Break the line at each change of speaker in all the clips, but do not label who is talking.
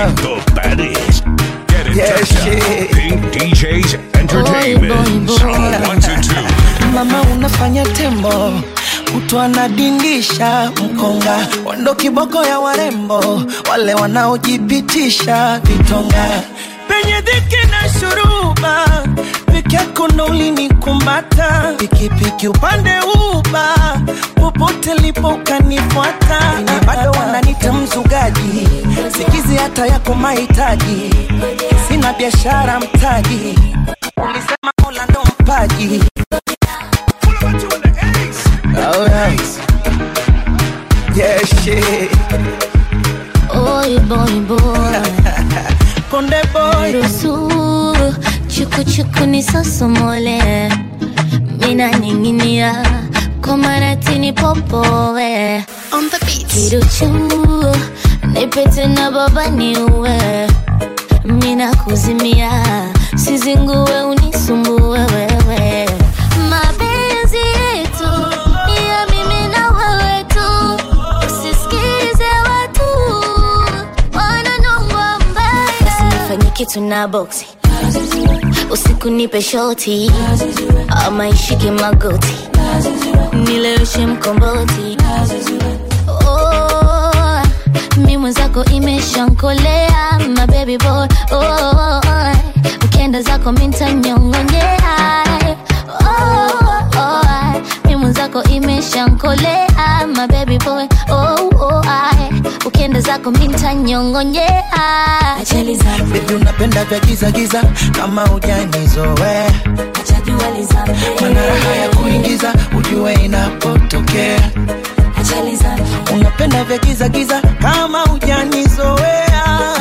The baddest. Get in
Yeah,
touch
shit.
now. Pink DJs Entertainment.
boy, boy.
Sound one to two.
mama unafanya tembo mtu anadindisha mkonga wando kiboko ya warembo wale wanaojipitisha vitonga penye dhiki na shuruba peke yako ndo ulinikumata pikipiki upande uba popote lipo ukanifuata bado wananita mzugaji sikizi hata yako mahitaji sina biashara mtaji ulisema mola ndo mpaji Alright. Yeah, shit.
Oy boy boy
Konde boy.
Ruhusu chuku chuku nisosomole Mina ninginia kwa maratini popowe
On the beat.
Kiruchu nipete na baba niue Mina kuzimia sizingue unisumbue wewe Mapenzi yetu ni ya mimi na wewe tu Usisikize watu wananongwa mbaya Usinifanye kitu na boksi usiku nipe shoti ama ishike magoti nileweshe mkomboti oh, mi mwenzako imeshankolea my baby boy oh, ukienda zako mintanyongonyea oh, oh, mi mwenzako imeshankolea my baby boy oh, oh, ukienda zako mintanyongonyea Achali zangu
Baby unapenda vya giza giza kama ujanizoe mana raha ya kuingiza ujue inapotokea unapenda vya giza giza kama ujanizoea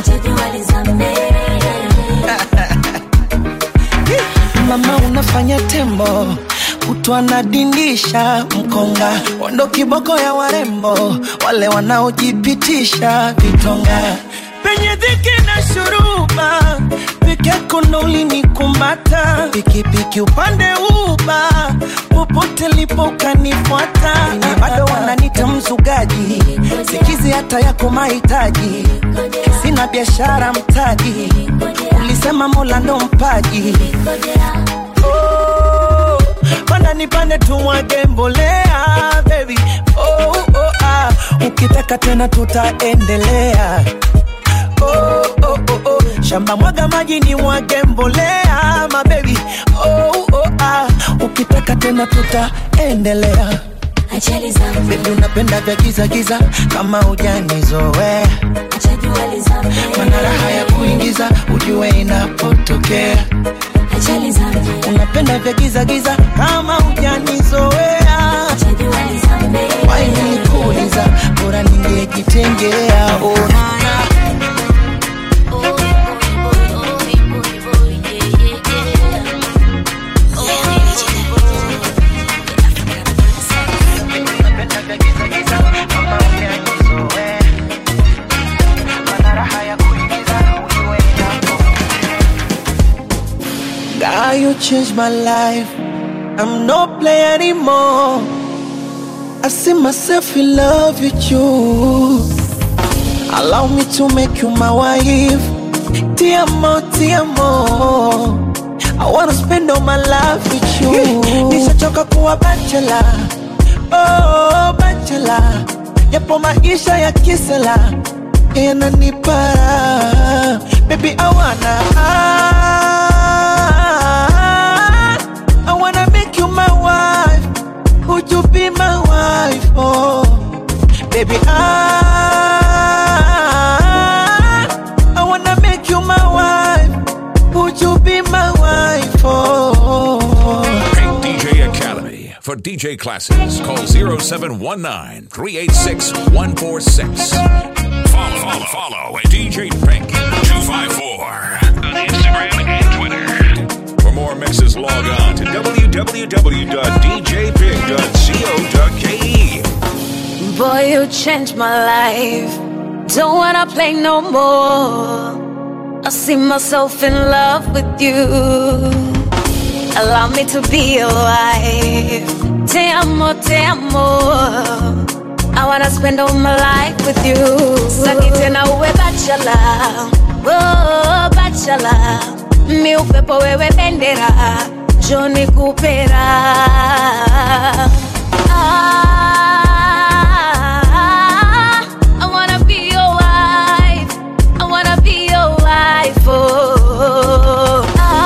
mama unafanya tembo kutwa nadindisha mkonga wando kiboko ya warembo wale wanaojipitisha vitonga penye dhiki na shuruba peke yako ndo ulinikumata pikipiki upande uba popote lipo ukanifuata Ni bado wananita mzugaji sikizi hata yako mahitaji sina biashara mtaji ulisema mola ndo mpaji oh, panda nipande tumwage mbolea baby oh, oh, ah. ukitaka tena tutaendelea oh, oh, oh, oh. shamba mwaga maji ni mwage mbolea mabebi oh, oh, ah. ukitaka tena tutaendelea
Achali zangu
bebi unapenda vya giza giza kama ujanizoe mana raha ya kuingiza ujue inapotokea
Achali zangu
unapenda vya giza giza kama ujanizoea wainikuuliza bora ningejitengea ona unapenda vya giza giza kama ujanizoea mana raha ya kuingiza ujue inapotokea God, you changed my life. I'm no player anymore. I see myself in love with you. Allow me to make you my wife. Tiamo, tiamo. I wanna spend all my life with you. Nishachoka kuwa bachelor. Oh, bachelor. Yapo maisha ya kisela yananipara. Baby, I wanna. I wanna make you my wife. Would you be my wife? Oh, baby, I I wanna make you my wife. Would you be my wife? Oh,
Pink DJ Academy. For DJ classes, call 0719 386 146. Follow, follow, follow at DJ Pink 254 on Instagram and Twitter. For more mixes, log on to www.djpig.co.ke.
Boy, you changed my life. Don't wanna play no more. I see myself in love with you. Allow me to be your wife. Te amo, te amo. I wanna spend all my life with you. Saki tena uwe bachelor, oh bachelor. Mi upepo wewe bendera, Johnny Kupera. Ah, I wanna be your wife. I wanna be your wife. Oh,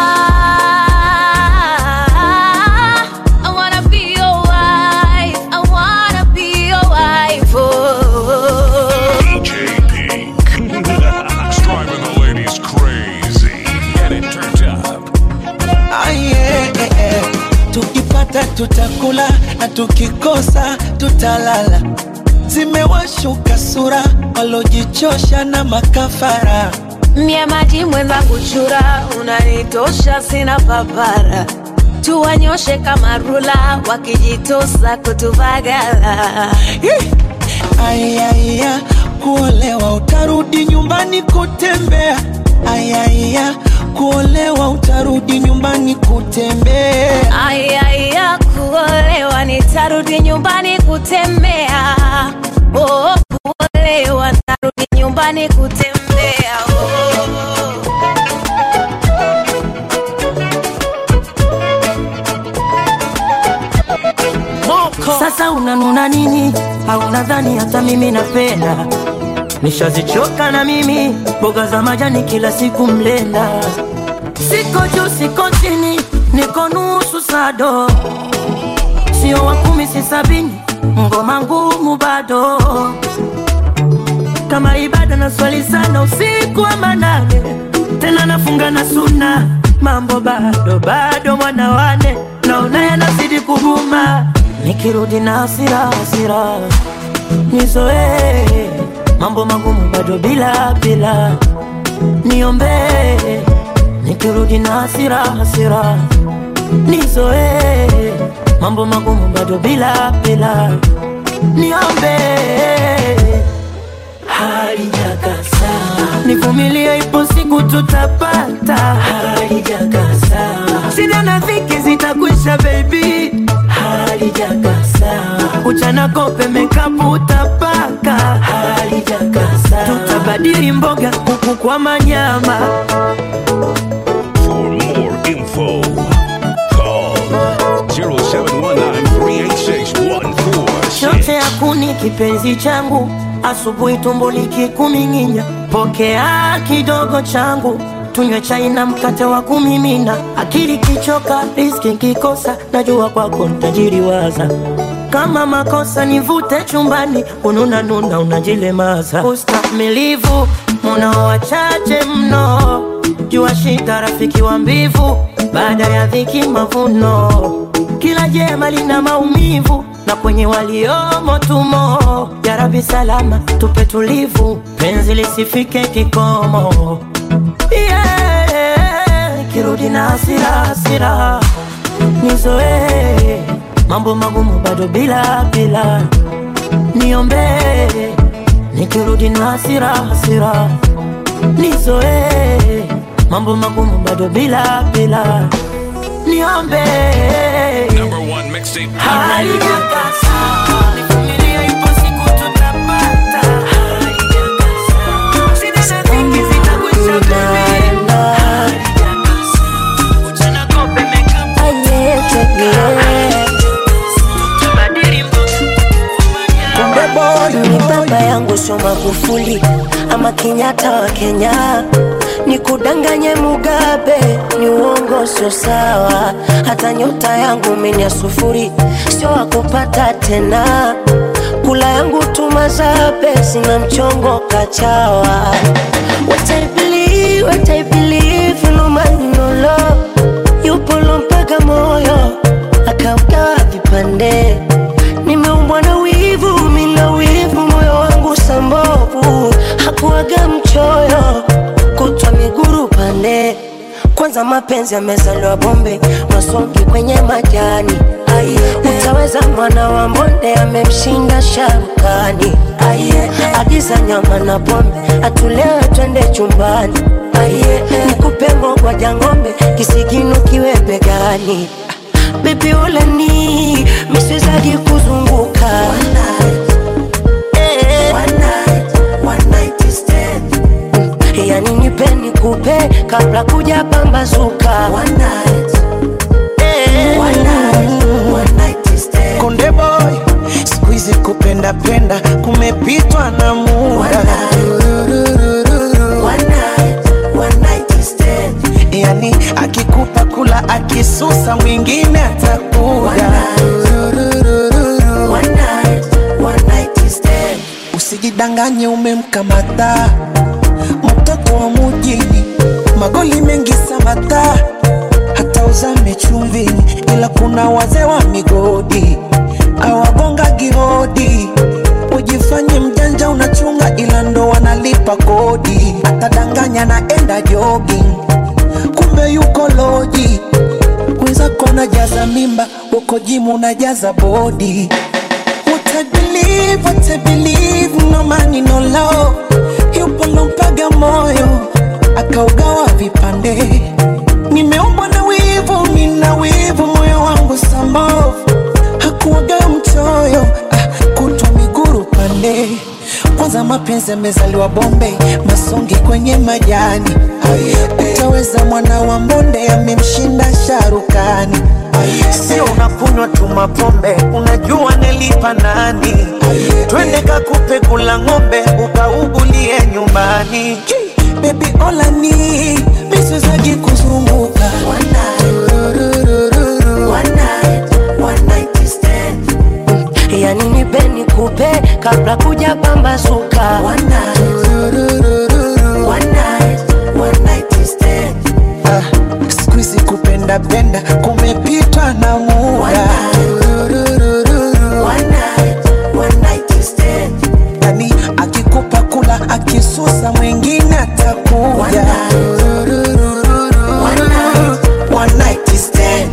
ah, I wanna be your wife. I wanna be your wife. Oh.
DJ Pink. Driving the ladies crazy. Get it turned up.
Ah, yeah, yeah, yeah. Tukipata tutakula na tukikosa tutalala. Zimewashuka sura walojichosha na makafara.
Mie maji mwenzangu chura, unanitosha sina papara. Tuwanyoshe kama rula, wakijitosa kutuvagala.
Ih! Ayaya, kuolewa utarudi nyumbani kutembea. Ayaya, kuolewa utarudi nyumbani kutembea.
Ayaya, kuolewa nitarudi nyumbani kutembea. Oh, kuolewa narudi nyumbani kutembea. Oh.
Sasa unanuna nini? Au nadhani hata mimi napenda? Nishazichoka na mimi mboga za majani kila siku mlenda. Siko juu siko chini, niko nusu sado, sio wa kumi si sabini, ngoma ngumu bado kama ibada na swali sana usiku wa manane, tena nafunga na suna, mambo bado bado, mwana wane naona yanazidi kuguma, nikirudi na hasira hasira nizoee mambo magumu bado bila bila, niombee nikirudi na hasira hasira nizoee mambo magumu bado bila bila, niombee halijakasa, nivumilie, ipo siku tutapata. Halijakasa, shida na dhiki zitakwisha, baby. Halijakasa, uchana kope mekapu utapaka. Halijakasa, tutabadili mboga kuku kwa manyama.
For more info, call 0719
chote yakuni kipenzi changu, asubuhi tumbo likikuming'inya, pokea kidogo changu, tunywe chai na mkate wa kumimina, akili kichoka, riski kikosa, najua kwako ntajiriwaza kama makosa nivute chumbani, ununa nuna unajilemaza, ustamilivu munao wachache mno, jua shida rafiki wa mbivu, baada ya dhiki mavuno, kila jema lina maumivu na kwenye waliomo tumo. Ya Rabbi salama tupe tulivu, penzi lisifike kikomo. Yeah, kirudi na hasira hasira, nizoee mambo magumu bado bila bila, niombee nikirudi na hasira hasira, nizoee mambo magumu bado bila bila, niombee
Number one mixtape.
Halijakasa, nivumilie, ipo siku tutapata. Halijakasa, shida na dhiki zitakwisha, baby. Halijakasa, uchana kope makeup, tutabadili mboga.
ni baba yangu sio Magufuli ama Kenyatta wa Kenya, ni kudanganye Mugabe, ni uongo sio sawa. Hata nyota yangu mimi ya sufuri, sio wakupata tena. Kula yangu tumazabe, sina mchongo kachawa. What I believe, what I believe, no man no love, yupo mpaka moyo akaugawa vipande nimeumbwa na wivu, mina wivu, moyo wangu sambovu, hakuwaga mchoyo, kutwa miguru pande. Kwanza mapenzi yamezaliwa bombe, masongi kwenye majani. Aye, utaweza mwana wa mbonde amemshinda sharukani. Aye, agiza nyama na pombe, atulewe twende chumbani. Aye, nikupe ngogwa jangombe, kisigino kiwe begani. Baby ule ni miswezagi kuzunguka kabla kuja pambazuka One night. Eh. One night. One night stand.
Konde boy, siku hizi kupenda penda kumepitwa na muda.
One night. One night stand.
Yani akikupa kula akisusa mwingine atakuja.
One night. One night stand.
Usijidanganye umemkamata mtoto wa mujini, magoli mengi Samata, hata uzame chumvini, ila kuna wazee wa migodi awagonga gihodi. Ujifanye mjanja unachunga, ila ndo wanalipa kodi. Atadanganya naenda jogging, kumbe yuko loji. Mwenzako najaza mimba, uko jimu unajaza bodi. What I believe, what I believe, no money, no love. Yupo lompaga moyo, akaugawa vipande. Nimeumbwa na wivu, mina wivu, moyo wangu sambavu. Hakuwaga mchoyo, ah, kutwa miguru pande. Kwanza mapenzi yamezaliwa Bombay, masongi kwenye majani. Utaweza mwana wa mbonde amemshinda sharukani. Sio unakunywa tu mapombe, unajua nilipa nani? Twende kakupe kula ng'ombe, ukaugulie nyumbani. Baby olani miswezagi kuzunguka
One night. One night. One night stand. Yani nipe nikupe kabla kuja pambazuka One night. One night. One night stand.
Ah, siku hizi kupenda penda kumepitwa na muda.
One night. One night stand.
Yani akikupa kula akisusa mwingine atakuja.
One night.
One night stand.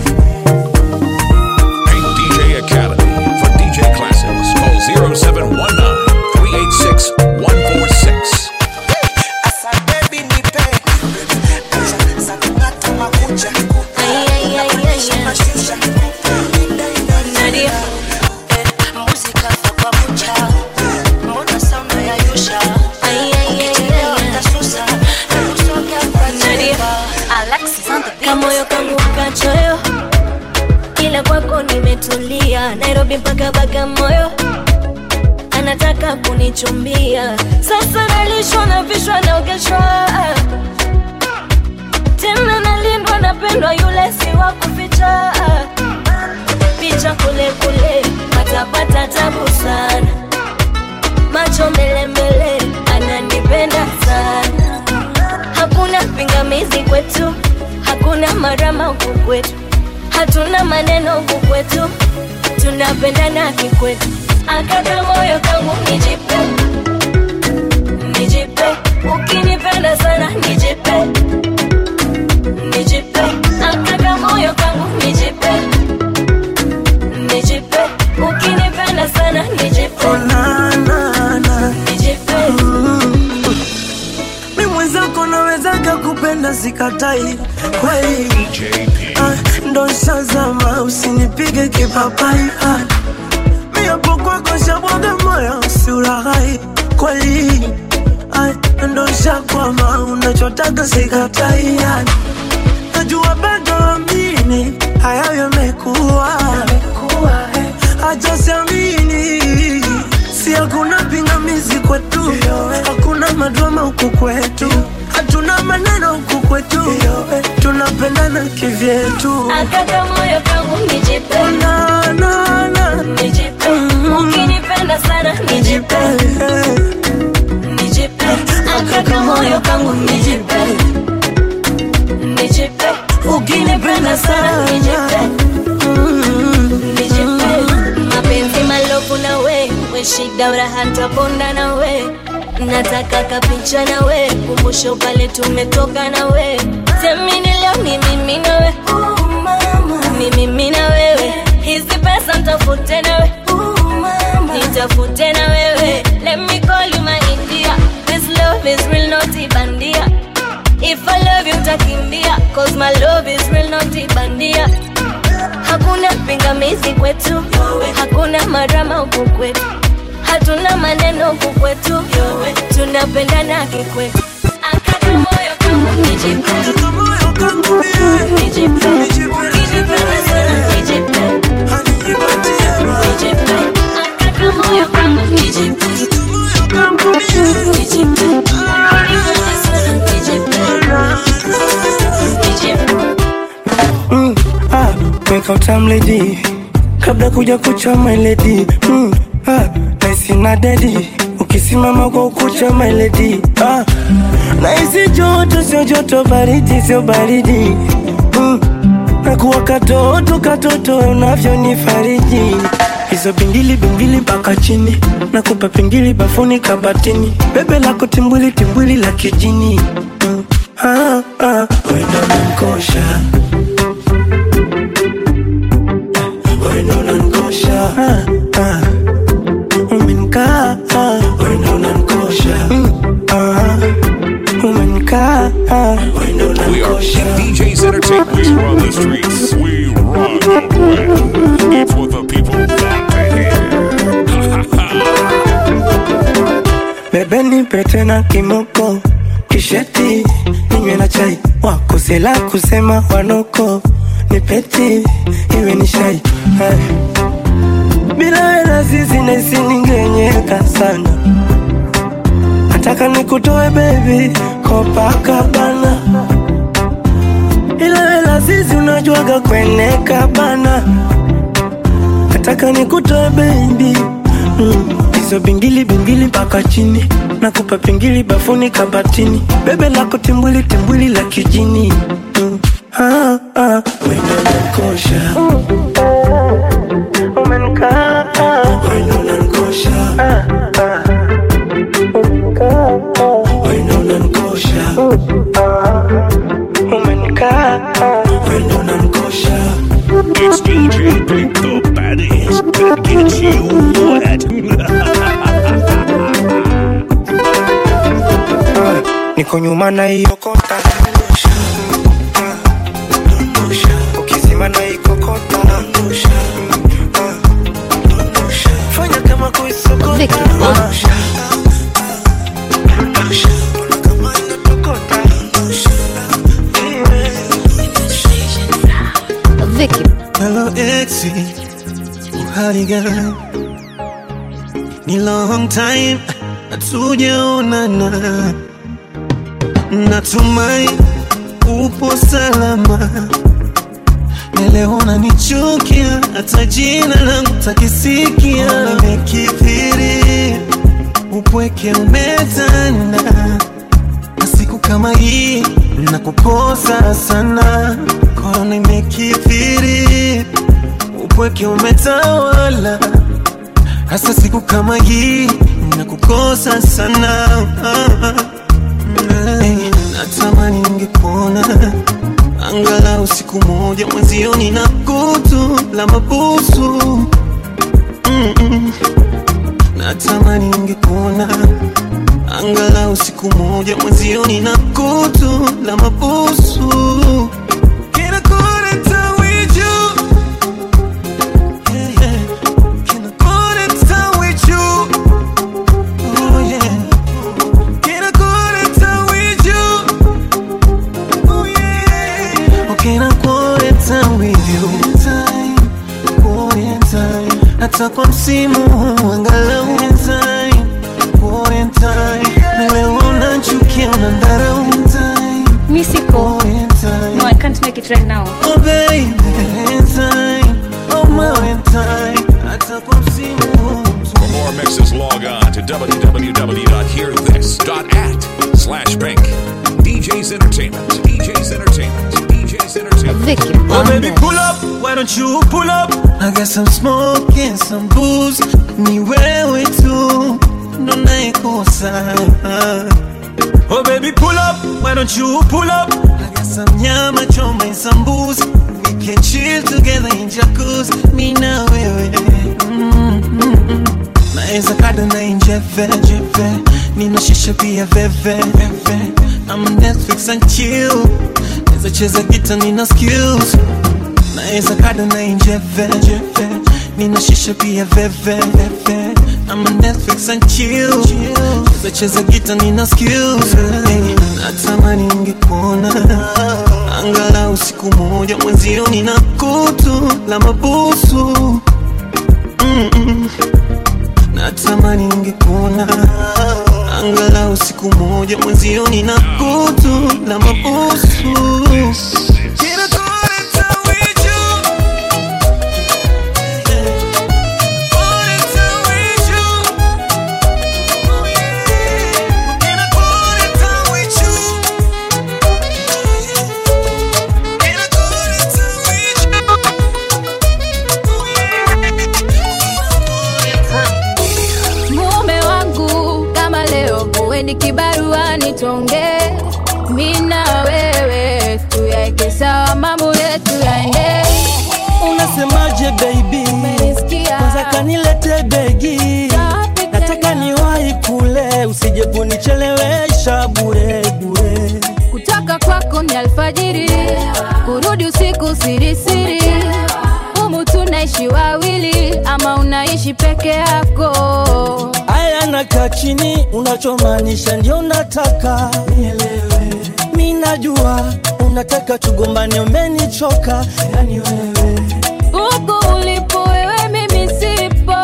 Pink DJ Academy for DJ Classics. Call 0719 386 146.
Asa baby nipe Acha za kung'ata makucha
Ay, ay, ay, ay, ay.
Mashusha
Nadia.
Muzika kwa kucha Mbona sound yayusha
Ay, ay, ay, ay, ay.
Nasusa Nakusoga kwa
Nadia.
Alexis on the beat.
kamoyo kangu kachoyo ila kwako nimetulia nairobi mpaka bagamoyo anataka kunichumbia sasa nalishwa na vishwa naogeshwa tena nalindwa napendwa yule si wa kuficha picha kule kule patapata tabu sana macho mbele mbele ananipenda sana hakuna pingamizi kwetu, hakuna marama huku kwetu, hatuna maneno huku kwetu, tunapendana kikwetu. Akata moyo kangu nijipe, nijipe, ukinipenda sana nijipe, nijipe, akata moyo kangu nijipe, nijipe, ukinipenda sana nijipe,
na na na
nijipe.
mi mwenzako nawezaga kupenda sikatai kweli
DJ P.
ah, ndo shazama usinipige kipapai ah, mi hapo kwako shabwaga moyo usiulaghai kweli ah, ndo shakwama unachotaka sikatai ah, najua bado amini hayo yamekuwa acha siamini si hakuna pingamizi kwetu hakuna madrama huku kwetu hatuna maneno huku kwetu tunapendana kivyetu
Akata moyo kangu nijipe,
na, na, na.
nijipe, ukinipenda sana nijipe. nijipe akaka moyo kangu nijipe nijipe ukinipenda sana nijipe nijipe mapenzi malofu na we we shida uraha ntaponda na we nataka kapicha na we kumbusho pale tumetoka na we semini leo ni mimi na we ni mimi na wewe hizi pesa ntafute na we nitafute na wewe let me call you my india this love is real not ibandia if i love you utakimbia cause my love is real not ibandia hakuna pingamizi kwetu hakuna marama huku kwetu hatuna maneno huku kwetu tunapendana kikwetu akata moyo kangu
kamoyo kangu mie nijipende sana hanijipatie raha kamoyo kangu mie
mm, ah, weka utamledi kabla kuja kucha mailedi mm, ah, naisi na dedi ukisimama kwa ukucha mailedi ah, naisi joto sio joto baridi sio baridi mm, nakuwa katoto katoto unavyonifariji hizo bingili bingili mpaka chini nakupa pingili bafuni kabatini bebe lako timbwili timbwili la kijini mm, ah, ah, wendo nankosha wendo unanikosha ah, ah. umenikaa ah. wendo unanikosha mm, ah. umenikaa ah. wendo
We are
unanikosha
DJ's Entertainment. We run the streets. We run the web. It's what the people want to hear.
bebe nipe tena kimoko kisheti ninywe na chai wakosela kusema wanoko nipeti iwe ni shai Hai. bila hela sisi naisi ningenyeka sana nataka nikutoe bebi kopakabana ila hela sisi unajuaga kweneka bana nataka nikutoe bebi mm. hizo bingili bingili mpaka chini nakupa pingili bafuni kabatini bebe lako timbwili timbwili la kijini mm. ah, ah. wendo nankosha umenikaa wendo nankosha wendo nankosha umenikaa wendo nankosha
It's DJ Pink the baddest. That gets you wet.
niko nyuma na iokota ukizima na ikokota fanya kama kuisokota
Vicky.
kama inatokota
Vicky.
Hello exi, uhali gani? Ni long time hatujaonana, natumai upo salama. Na leo unanichukia, hata jina langu takisikia. Nimekithiri, upweke umetanda, na siku kama hii nakukosa sana. Korona imekithiri, upweke umetawala, hasa siku kama hii nakukosa sana. Hey, natamani ningekuona angalau siku moja mwenzioni na kutu la mabusu Mm-mm. natamani ningekuona angalau siku moja mwenzioni na kutu la mabusu Kinakuleta wiju. Yeah, yeah. Kinakuleta wiju. Oh, yeah. Kinakuleta wiju. Oh, yeah. Okay, nakuleta wiju. Quarantine. hata kwa msimu huu angalau time, quarantine. na leo unachukia unandharau time,
Mi siko.
quarantine.
No, I can't make it right now.
Oh baby, time, oh my time, hata kwa msimu huu
For more mixes, log on to www.hearthis.at slash pink. DJ's Entertainment. DJ's Entertainment. DJ's Entertainment.
Vicky.
Oh baby, pull up, why don't you pull up? I got some smoke and some booze. Ni wewe tu ndo naikosa. Oh baby, pull up, why don't you pull up? I got some nyama choma and some booze. We can chill together in jacuzzi. Mi na wewe. Mm, mm, mm. Naeza kada na injeve jeve. Nina shisha pia veve veve. I'm Netflix and chill. Naeza cheza gita nina skills Naeza kada na injeve jeve Nina shisha pia veve veve I'm a Netflix and chill Naeza cheza gita nina skills hey,
natamani ningekuona angalau siku moja mwenzio nina kutu la mabusu Mm-mm. natamani ningekuona angalau siku moja mwenzio nina kutu la mabusu Can I call it time with you? Call it time with you. Oh, yeah. Can I call it time with you? Can I call it time with you? Oh, yeah.
mume wangu kama leo uwe ni kibaruani tuonge mi na wewe tuyaeke sawa mambo yetu yaende
unasemaje baby
Umenisikia?
kwanza kanilete begi
Safi
nataka
tena.
niwahi kule usije kunichelewesha bure bure
kutoka kwako ni alfajiri kurudi usiku sirisiri humu tunaishi wawili ama unaishi peke yako
aya nakaa chini unachomaanisha ndio nataka nielewe mi najua unataka tugombane umenichoka yani wewe
huku ulipo wewe mimi sipo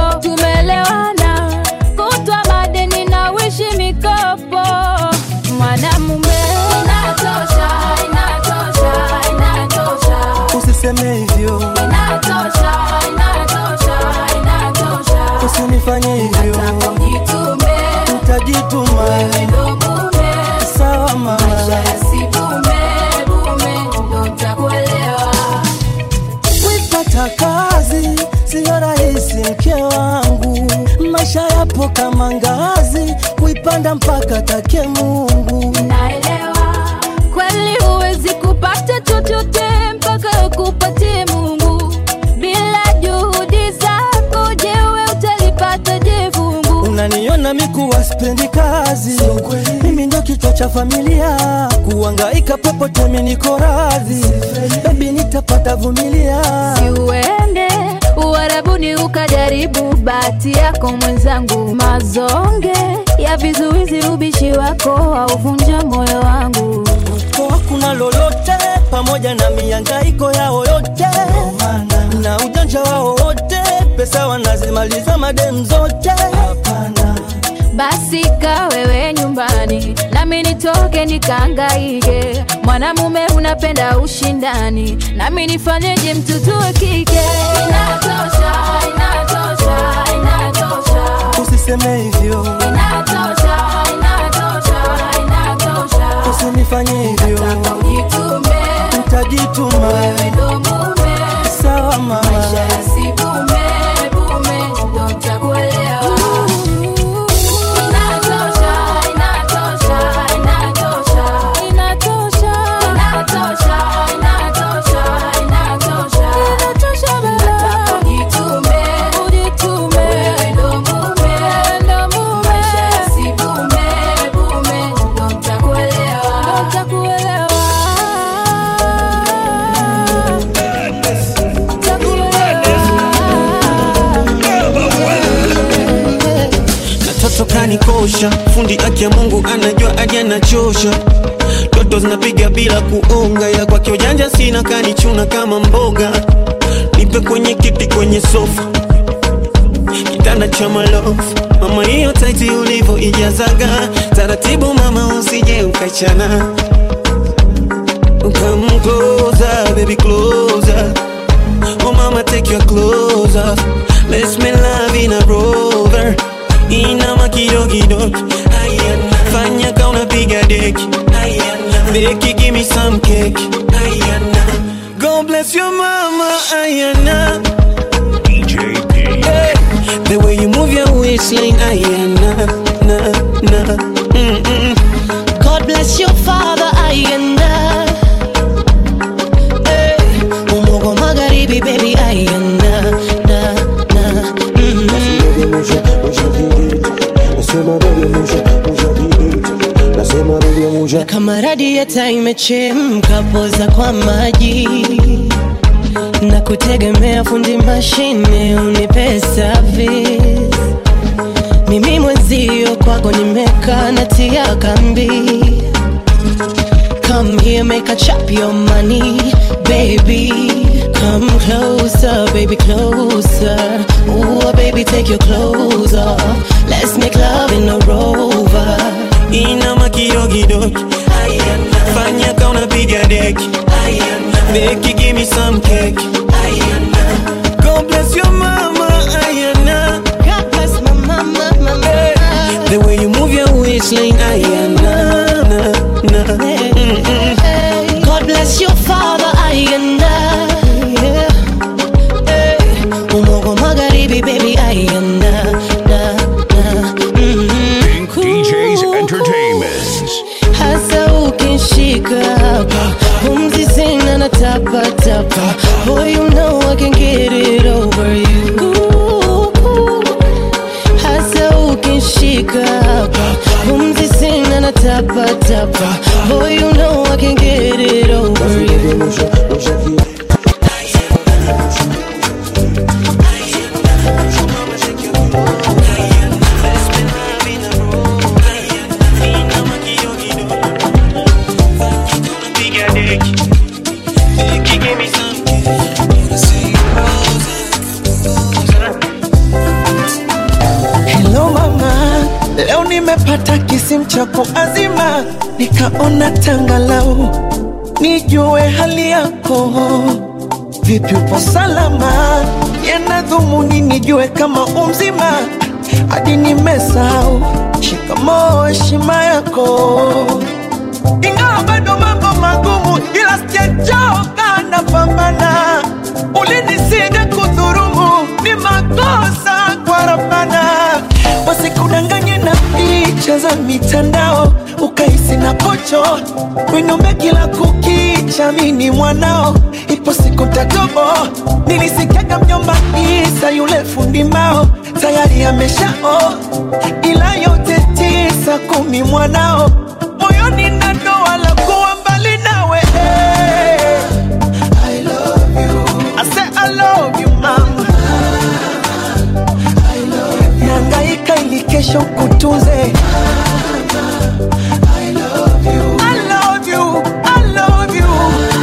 tumelewana kutwa madeni na wishi mikopo mwanamume inatosha inatosha inatosha
usiseme hivyo
inatosha inatosha inatosha
usinifanye hivyo
jitume
utajituma
ndo mume
sawa mama
maisha yasibume bume ndo ntakuelewa
kuipata kazi siyo rahisi mke wangu maisha yapo kama ngazi kuipanda mpaka take mungu
naelewa kweli huwezi kupata chochote mpaka ukupatie mungu bila juhudi zako jewe utalipata je fungu
unaniona mikuwa spendi kazi mimi ndo kichwa cha familia kuangaika popote mi niko radhi bebi nitapata vumilia
siuende uharabuni ukajaribu bahati yako mwenzangu mazonge ya vizuizi ubishi wako auvunja moyo wangu
kwa kuna lolote pamoja na miangaiko yao yote na ujanja wao wote pesa wanazimaliza madem zote hapana
basi ka wewe nyumbani nami nitoke nikaangaike mwanamume unapenda ushindani nami nifanyeje mtoto wa kike inatosha inatosha inatosha
usiseme hivyo
inatosha inatosha inatosha
usinifanye hivyo
jitume
utajituma
ndo mume
sawa mama
maisha yasibume bume ndo ntakuelewa inatosha inatosha inatosha inatosha inatosha inatosha inatosha inatosha baba ujitume ujitume ndo mume ndo mume maisha yasibume bume ndo ntakuelewa ndo ntakuelewa
katoto kanikosha fundi aki ya mungu anajua aje anachosha toto zinapiga bila kuonga ila kwake ujanja sina kanichuna kama mboga nipe kwenye kiti kwenye sofa kitanda cha malofu mama hiyo taiti ulivyo ijazaga taratibu mama usije ukachana Come closer, baby, closer. Oh, mama, take your clothes off. Let's make love in a rover. Inama kidogo Ayana. Fanya ka unapiga deki Ayana. Beki, give me some cake Ayana. God bless your mama Ayana.
DJ P.
Hey, the way you move your waistline Ayana. Na, na. Mm-mm.
God bless your father ayenda hey, umogo magharibi baby ayenda na, na, mm. na kama radieta imechemka poza kwa maji na kutegemea fundi mashine unipe service mimi mwenzio kwako nimekaa natia kambi
Come here, make a chop your money, baby. Come closer, baby, closer. Ooh, baby, take your clothes off. Let's make love in a rover.
inama kidogidogi fanya ka unapiga deki Becky, give me some cake God bless your mama Ayana
God bless my mama, mama.
The way you move your waistline Ayana na, na. Mm-mm.
God bless your father, Ayanda. Yeah. Hey. Umogo magharibi, baby, Ayanda. Na, na. Mm-hmm.
Pink DJs Entertainment.
hasa ukinshika hapa pumzi sina na tapa tapa boy you know I can get it over you hasa ukinshika hapa pumzi sina na tapa tapa boy you know I can get it over you
Hello mama, leo nimepata kisimu cha kuazima, nikaona tangalau nijue hali yako. Vipi, upo salama? Yana dhumuni nijue kama umzima, hadi nimesahau shikamoo, heshima yako ingawa bado mambo magumu, ila sijachoka, napambana. Ulinisida kudhurumu, ni makosa kwa Rabbana. Wasikudanganye na picha za mitandao, ukahisi na pocho winombe kila kukicha, mini mwanao, ipo siku tatobo. Nilisikiaga mjomba Isa yule fundi mbao tayari ameshao, ila yote tisa kumi mwanao moyoni na doa la kuwa mbali nawe I love you. I say I love you mama Nangaika ili kesho kutunze I love you. I love you. I love you.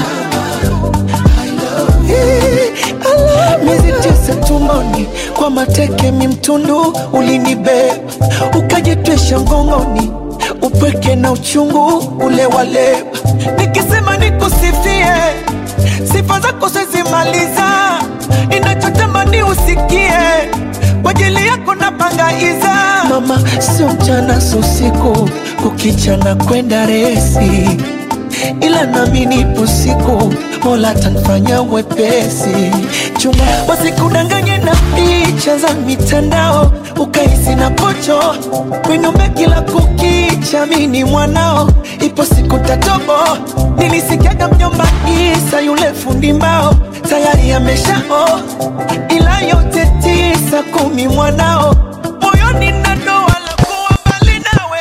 Eh, I love Miezi tisa tumboni kwa mateke mimtundu ulinibeba ukajitwisha mgongoni upweke na uchungu ule waleba nikisema nikusifie sifa zako sizimaliza inachotamani usikie kwa ajili yako napangaiza mama sio mchana sio usiku kukichana kwenda resi ila nami nipo siku mola tanfanya wepesi chuma wasikudanganye na picha za mitandao ukahisi na pocho winume kila kukicha mini mwanao ipo siku tatobo nilisikiaga mjomba isa yule fundi mbao tayari ameshao ila yote tisa kumi mwanao moyoni na doa la kuwa mbali nawe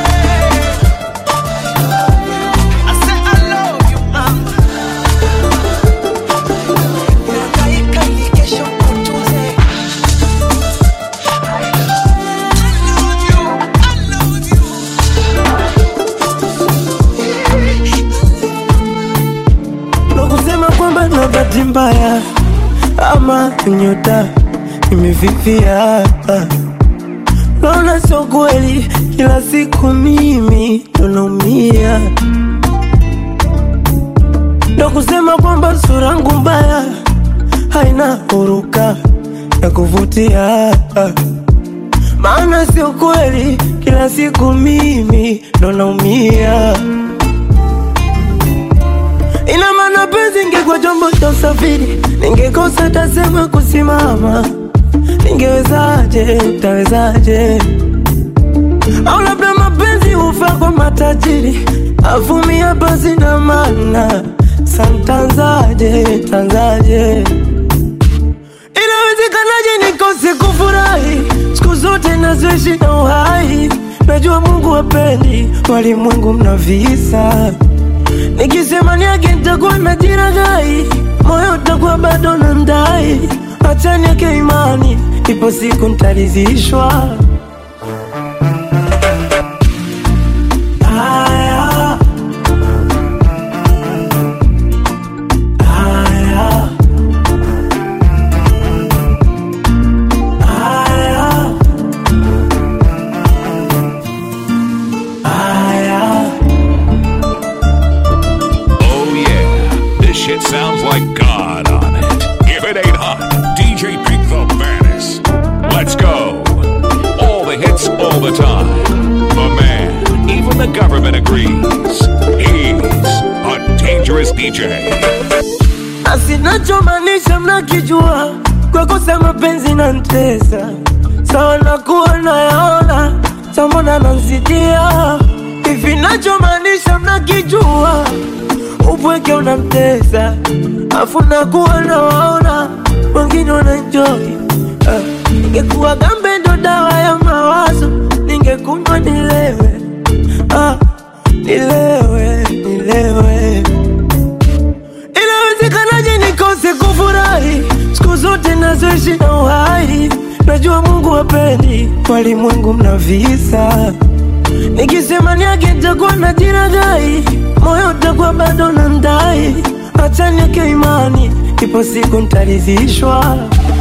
I say I love you, mama. Nangaika ili kesho kutunze. I love you, I love you.
na kusema kwamba na bahati mbaya ama nyota imefifia. Naona sio kweli, kila siku mimi ndo naumia. Ndo kusema kwamba sura yangu mbaya haina huruka ya kuvutia, maana sio kweli, kila siku mimi ndo naumia. Ina maana penzi ingekuwa chombo cha usafiri, ningekosa tasema kusimama. Ningewezaje, tawezaje? Au labda mapenzi hufa kwa matajiri, avumia basi na maana santanzaje, tanzaje? Inawezekanaje nikose kufurahi siku zote nazoishi na uhai? Najua Mungu hapendi walimwengu mna visa Nikisema niage nitakuwa na jiragai, moyo utakuwa bado na ndai. Acha niweke imani, ipo siku nitaridhishwa. Haya,
degrees. He's a dangerous DJ.
asinachomaanisha mnakijua kwa kosa mapenzi na ntesa sawa nakuwa nayaona samona nansidia hivi nachomaanisha mnakijua upweke unamtesa afu nakuwa nawaona wengine wananjoi ningekuwa gambe ndo dawa ya mawazo ningekunywa nilewe ah, nilewe nilewe Inawezekanaje nikose kufurahi siku zote nazoishi na uhai? Najua Mungu hapendi walimwengu mna visa. Nikisema niage nitakuwa na jiragai, moyo utakuwa bado na ndai. Acha niweke imani, ipo siku nitaridhishwa.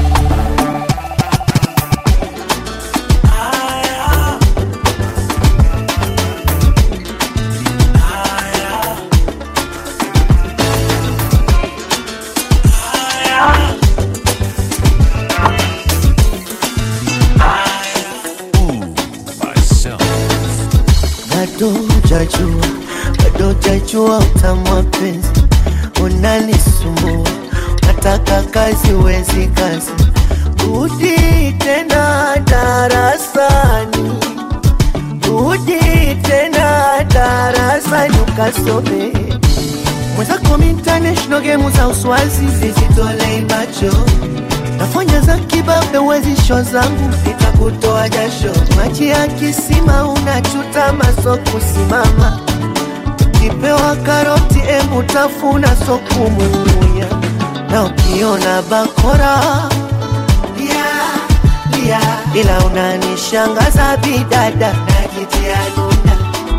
Myself.
bado jajua bado jajua utamu wa penzi unanisumbua nataka kazi wezi kazi rudi tena darasani rudi tena darasani ukasome mwenzako international game za uswazi zizitolei macho nafanya za kibabe wezi sho zangu nitakutoa jasho maji ya kisima unachuta maso kusimama kipewa karoti emu tafuna so kumumunya na ukiona bakora lia, lia. ila unanishangaza bidada najitia nuna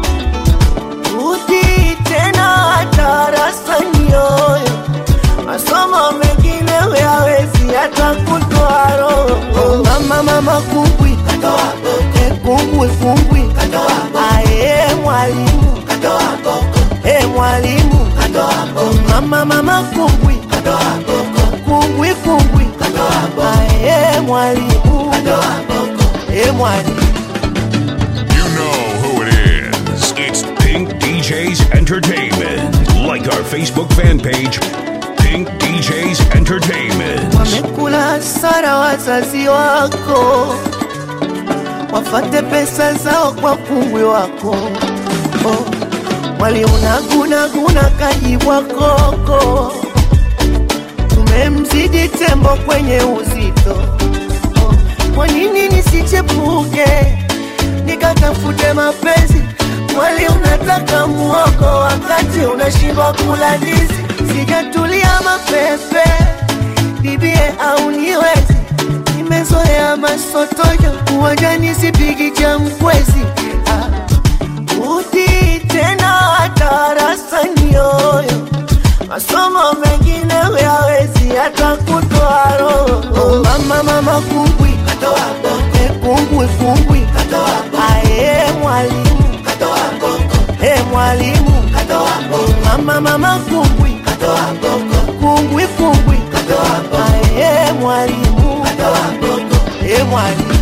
rudi tena darasani yoyo masomo mengine huyawezi hata kutoa roho. Mama mama kumbwi Eh, kumbwi kumbwi aye mwalimu Eh, mwalimu mama mama kumbwi kumbwi kumbwi aye mwalimu Eh, mwalimu
You know who it is. It's Pink DJs Entertainment. Like our Facebook fan page, Pink DJs Entertainment.
wamekula hasara wazazi wako, wafate pesa zao kwa kungwi wako. Oh, mwali unagunaguna kajibwa koko, tumemzidi tembo kwenye uzito. Oh, kwa nini nisichepuke nikatafute mapenzi? Mwali unataka muogo wakati unashindwa kula ndizi. Sijatulia mapepe bibie au niwezi nimezoea masotojo uwanjani sipigi cha mkwezi Ah, rudi tena darasani yoyo masomo mengine huyawezi hata kutoa roho mama mama kumbwi Eh, kumbwi kumbwi aye mwalimu Eh, mwalimu mama mama kumbwi kumbwi kumbwi aye mwalimu Eh, mwalimu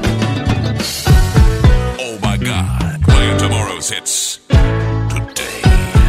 Oh my God. Playing tomorrow's hits today.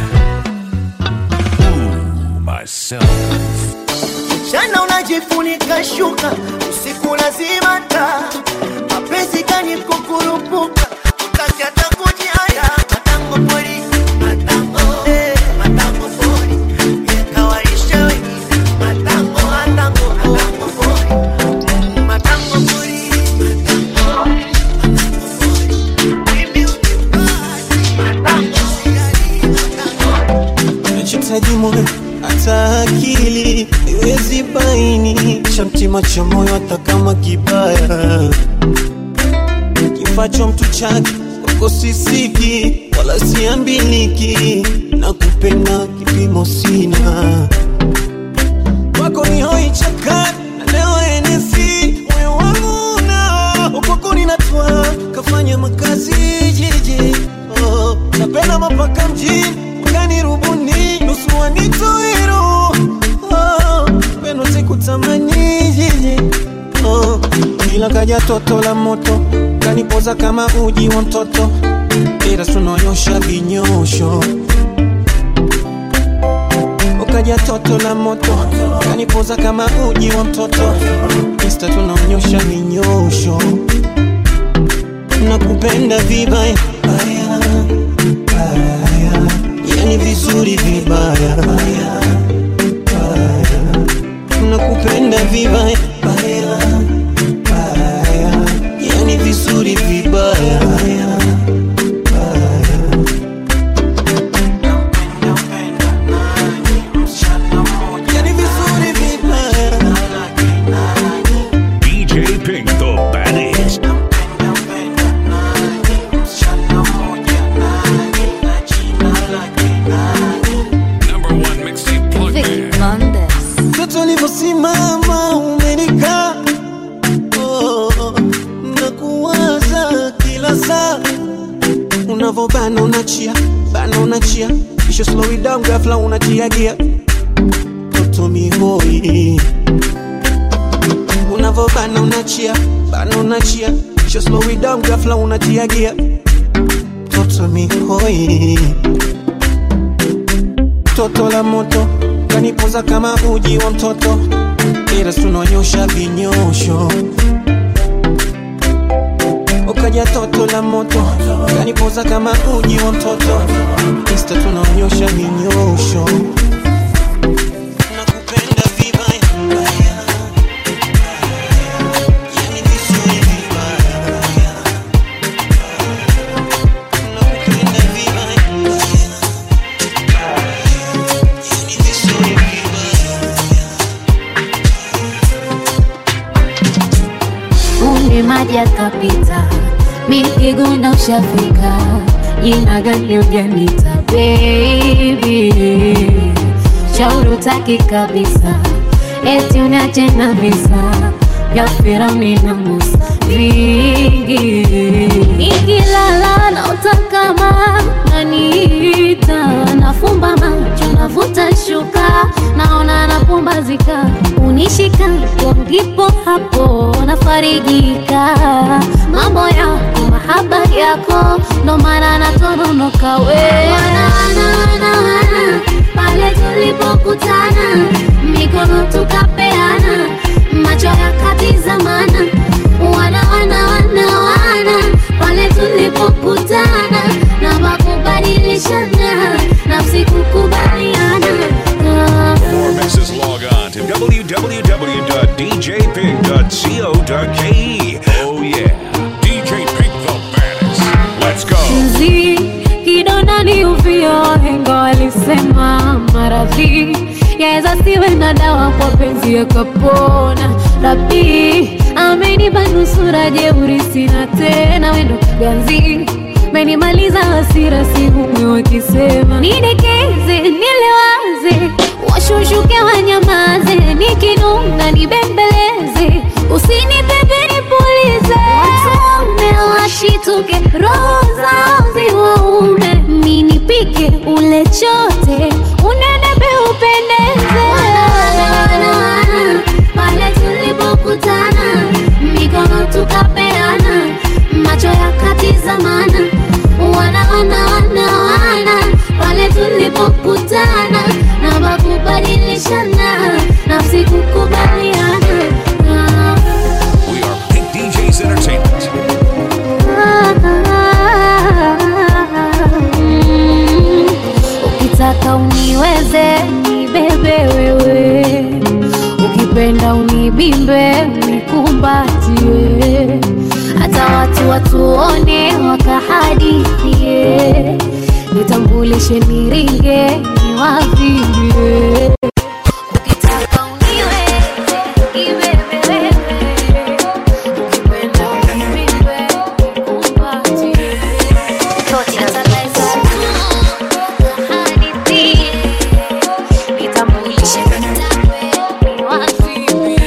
Ooh, myself.
Mchana unajifunika shuka, usiku lazima taa. Mapenzi gani kukurupuka, utaki hata kujiaya. Matango pori, matango, eh, matango pori. Yekawalisha wengine, matango, matango, matango pori. Mm, matango pori, matango, matango pori. Mimi unibaki, matango, sijali, matango.
nachotaji moyo hata akili iwezi baini cha mtima cha moyo hata kama kibaya kifacho mtu chake kwako sisiki wala siambiliki na kupenda kipimo sina kwako ni hoi chakani na leo enesi moyo wangu na ukwako ninatwa kafanya makazi jiji oh, napenda mapaka mjini mgani rubuni nusu wanitoiro oh, pendo sikutamani jiji oh, ila kaja toto la moto kanipoza kama uji wa mtoto ila tunonyosha vinyosho ukaja toto la moto kanipoza kama uji wa mtoto insta tunaonyosha vinyosho nakupenda vibaya baya, baya. yani vizuri vibaya baya, baya. nakupenda vibaya baya, baya. yani vizuri vibaya baya, baya. Yani vizuri vibaya
DJ Pink, the baddest. Number one mixtape plug
Vic
man.
Mondes.
mtoto ulivyosimama umenikaa oh, na kuwaza kila saa unavobana unachia bana unachia kisha slow it down ghafla unatia gia toto mihoi unavobana unachia bana unachia kisha slow it down ghafla unatia gia toto mihoi toto la moto kanipoza kama uji wa mtoto ila tunonyosha vinyosho ukaja toto la moto kanipoza kama uji wa mtoto insta tunaonyosha vinyosho nakupenda vibaya baya, yani vizuri vibaya baya, nakupenda vibaya baya, yani vizuri vibaya
Uni maji yakapita, mikiguna ushafika, jina gani ujanita baby, shauri utaki kabisa, eti uniache na visa vya Firauni na Musa vingi, nikilala naota kama naniita, nafumba macho navuta shuka, naona napumbazika, unishika hapo ndipo hapo nafarijika, mambo yako mahaba yako ndo maana natoronoka we wana, wana, wana, wana, pale tulipokutana mikono tukapeana macho yakatizamana wana wana wana wana pale tulipokutana na makubadilishana nafsi kukubaliana Ah.
For mixes, log on to www.djpink.co.ke. Oh yeah, DJ Pink the baddest. Let's go.
Mzi kidonda ni uvio, wahenga walisema maradhi yaweza siwe na dawa, kwa penzi yakapona. Rabi amenipa nusura, jeuri sina tena, wendo ganzi menimaliza hasira, sihumwi wakisema nidekeze, nilewaze, washushuke wanyamaze, nikinuna nibembeleze, usinipepe nipulize, watume washituke, roho zao ziwaume, ninipike ule chote, unenepe upendeze pale tulipokutana, mikono tukapeana, macho yakatizamana, wana wana wana wana, pale tulipokutana na makubadilishana, nafsi kukubaliana Ah,
We are Pink DJs Entertainment.
ah, mm. Ukitaka uniweze nibebe wewe, ukipenda unibimbe unikumbatie, hata watu watuone wakahadithie, nitambulishe niringe niwavimbie. Ukitaka uniweze nibebe wewe, ukipenda unibimbe unikumbatie, hata naweza kuhadithie, nitambulishe niwavimbie.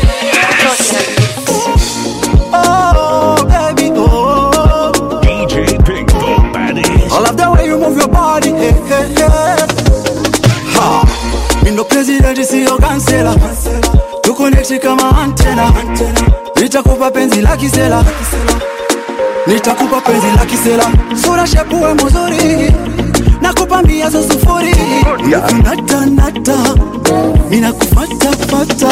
Oh, baby, oh.
DJ Pink the baddest.
I love the way you move your body. Hey, hey, hey. Ha. Mi ndo president siyo kansela, tukonekti kama antena, nitakupa penzi la kisela,
nitakupa penzi la kisela sura shepuwe muzuri nakupa mbia za sufuri natanata ninakufatafata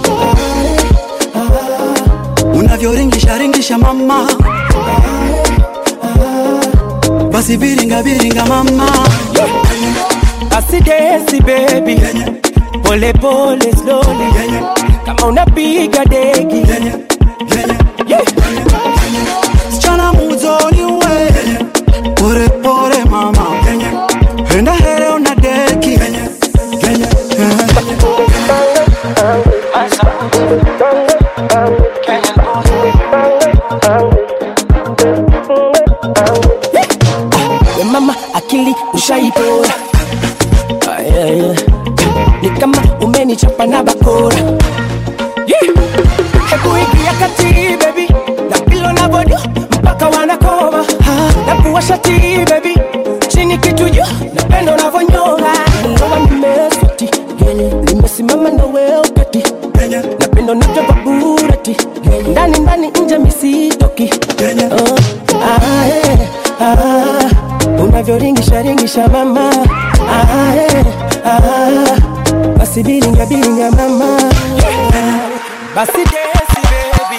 unavyoringisha ringisha mama basi viringa viringa mama
basi desi baby pole pole slowly kama unapiga deki Yeah.
sichana muzoni we pore pore mama enda here una deki
we mama akili ushaipora Ah, yeah, yeah. ni kama umenichapa na bakora Yeah. hebu ingia kati baby na pilo na bodio mpaka wanakoma na kuwasha ti baby chini kitu juu napenda unavyonyora ndoa nimesoti nimesimama na wewe ukati napenda unavyova burati ndani ndani nje misitoki Oh, ah, eh, ah, unavyoringisha ringisha mama ah, eh, ah, basi biringa biringa mama basi desi baby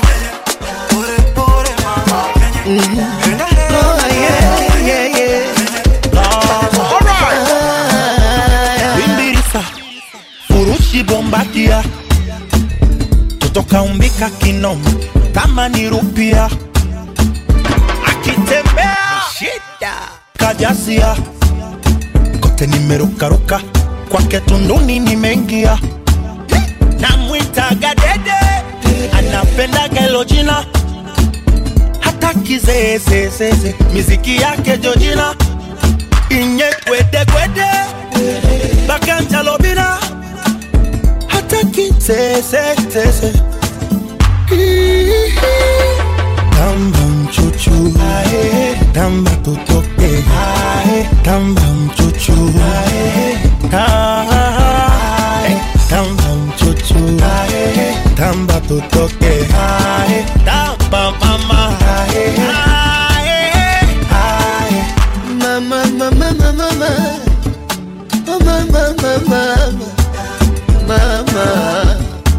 Bimbirisa, furushi bombadia, totoka umbika kinoma kama ni rupia, akitembea shida kajasia, kote nimerukaruka kwake tunduni nimeingia, namwitaga dede, anapendaga hilo jina hata kizeezezeze, miziki yake Jojina inye kwede kwede bakanja lobina hata kizeezezeze tamba mchuchu tamba tutoke tamba mchuchu Ah, tamba mchuchu tamba tutoke tamba mama
Mama, mama, mama, mama. Oh, mama, mama, mama.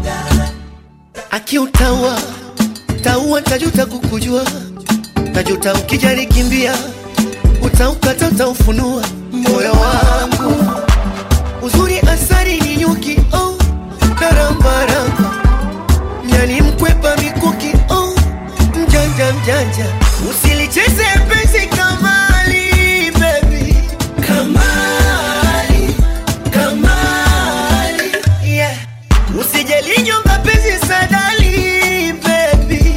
Akiutaua taua, tajuta kukujua, tajuta ukijali kimbia, utaukata utaufunua moyo wangu. Uzuri asari ni nyuki, oh, narambaramba nyani mkwepa mikuki, oh, mjanja mjanja, usilicheze penzi kamali, baby, kamali, kamali, yeah. Usijali nyonga penzi sadali, baby,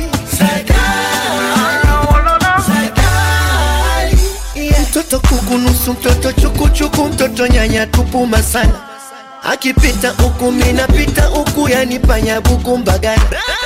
sadali, sadali, yeah. Mtoto kukunusu, mtoto chukuchuku, mtoto nyanya tupuma sana akipita huku minapita huku yanipanya buku mbagana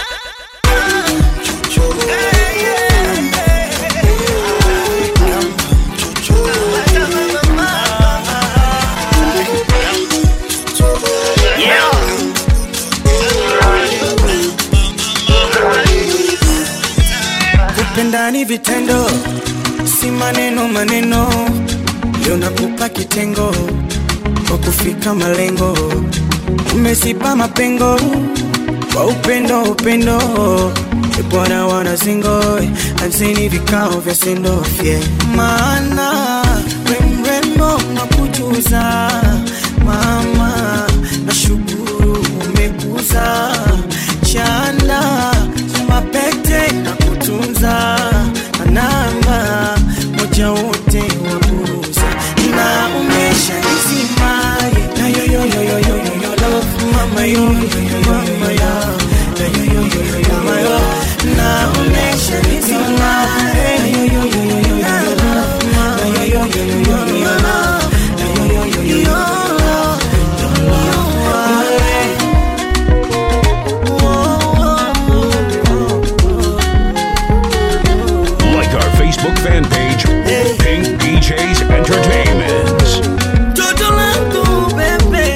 kupenda ni vitendo si maneno maneno leo nakupa kitengo kwa kufika malengo umesipa mapengo kwa upendo upendo E bwana wana singo anzeni vikao vya sendofye maana we mrembo nakujuza mama nashukuru umekuza chanda mapete na kutunza anamba moja wote waburuza na umesha nisimaye na yoyoyoyoyoyo love mama yo mama ya na yoyoyoyoyo mama yo na umesha nisimaye na yoyoyoyoyo love mama yo yoyoyoyoyo love na yoyoyoyoyo
Like our Facebook fan page, Pink DJs Entertainment.
Toto langu bebe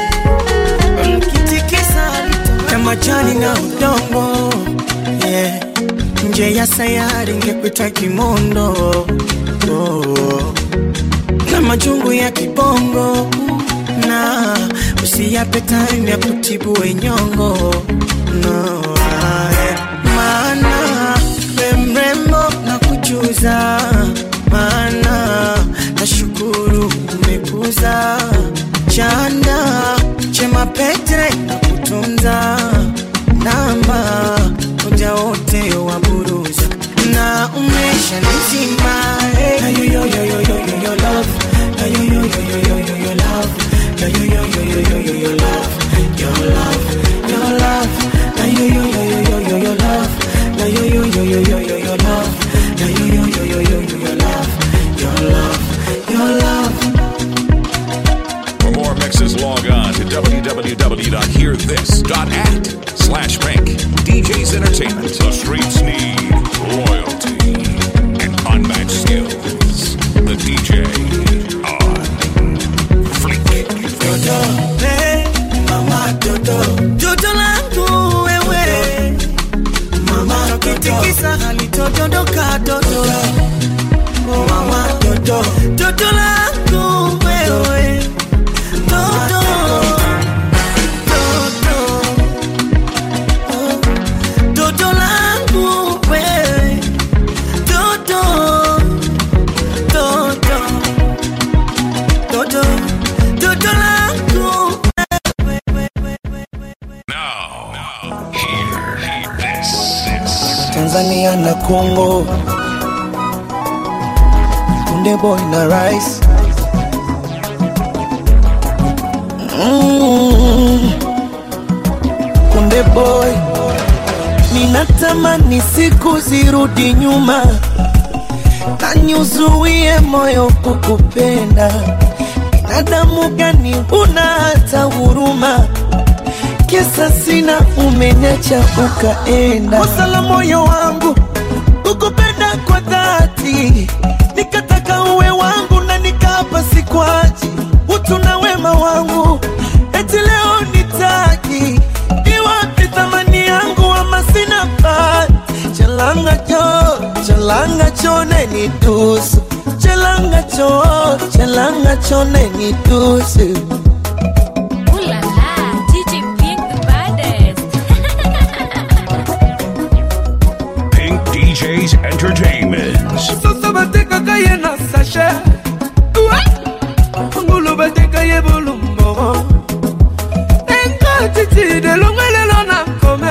Mkitikisa kama jani na udongo yeah. Nje ya sayari nge
cha kimondo oh. na majungu ya kibongo na usiyape time ya kutibu wenyongo no, ae. maana we mrembo na kujuza maana nashukuru umekuza chanda chema petre na kutunza namba moja wote wa buruza na umesha nizima eh. na yo yo yo yo yo yo yo love na yo yo yo yo yo yo yo love na yo yo yo yo yo yo yo love your love your love na yo yo yo yo yo yo yo love na yo yo yo yo yo yo yo love na yo yo yo yo yo yo yo love your love your love
For more mixes, log on to www.hearthis.at slash pink. DJ's Entertainment. The streets need loyalty and unmatched skills. The DJ on Fleek.
Dodo, hey, mama Dodo, Dodo langu wewe, mama kitikisa halitodondoka Dodo, mama Dodo, Dodo langu wewe, Dodo, Dodo, oh, Dodo langu wewe, Dodo, Dodo, Dodo, Dodo langu Tanzania na Congo Kunde boy na rice mm. Kunde boy Ninatamani siku zirudi nyuma na niuzuie moyo kukupenda binadamu gani huna hata huruma kisa sina umeniacha ukaenda kosa la moyo wangu kukupenda kwa dhati nikataka uwe wangu na nikapa sikwaji utu na wema wangu eti leo nitaki iwapi thamani yangu ama sina bahati chalanga cho chalanga chone ni tusu chalanga cho chalanga chone ni tusu
Ooh la la, DJ Pink the baddest.
Pink DJ's Entertainment.
soso batekaka ye na sashe ngulu bateka ye bolumbogo enkatiti delongo lelo na kome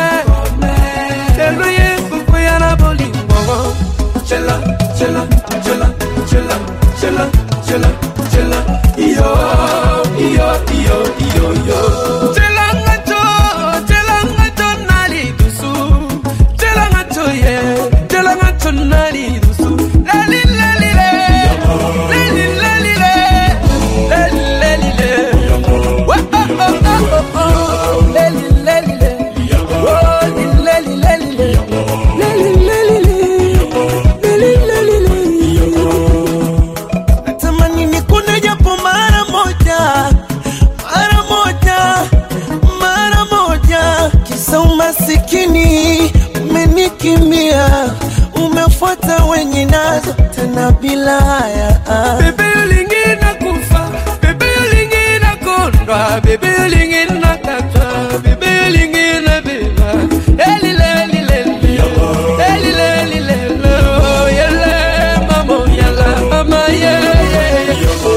lelo ye kokwea na bolimbogo chela chela chela chela chela chela chela iyo iyo iyo iyo iyo chelanga cho chelanga cho nali dusu chelanga cho ye chelanga cho nali dusu lali lali le lali lali le lali lali le wa oh oh oh oh oh lali lali le oh lali lali le lali lali le lali lali le
natamani nikune japo mara moja mara moja mara moja kisa umasikini umenikimbia umefuata wenye nazo tena bila haya
bebe olingi nakufa bebe olingi nakondwa bebe olingi nakata bebe olingi nabela elilelileli elilelilelo yele mamo yala mama yeye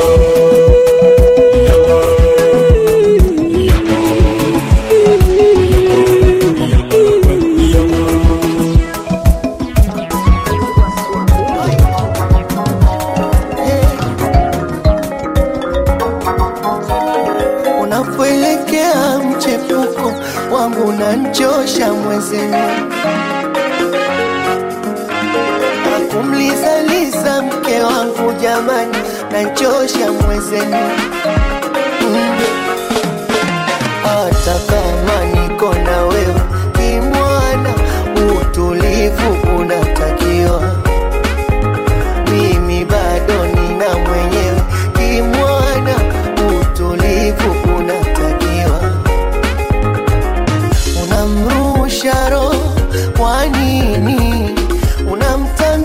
unapoelekea mchepuko wangu nanchosha mwezenu akumlizaliza mke wangu jamani nanchosha mwezenu Mm. hata kama niko na wewe kimwana utulivu unatakiwa mimi bado nina mwenyewe kimwana utulivu unatakiwa unamrusha roho kwa nini unamtanga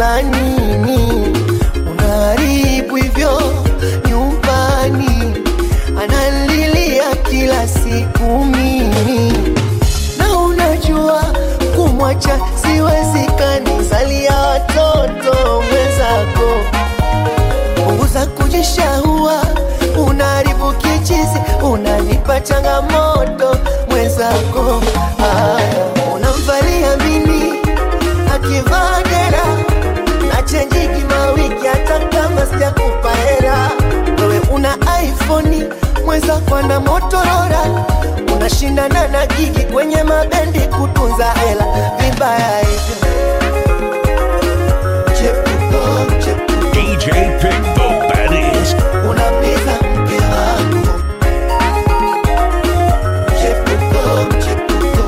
za nini unaharibu hivyo nyumbani analilia kila siku mimi na unajua kumwacha siwezekani zalia watoto mwenzako punguza kujishahua unaharibu kichizi unanipa changamoto mwenzako Aya, unamvalia mini akivaa dera na chenji kimawiki hata kama sijakupa hera wewe una iphone mwenzako ana motorora unashindana na gigi kwenye mabendi kutunza hela vibaya hivyo Chepuko, chepuko.
DJ Pick the Baddies.
Unapita mke wangu Chepuko, chepuko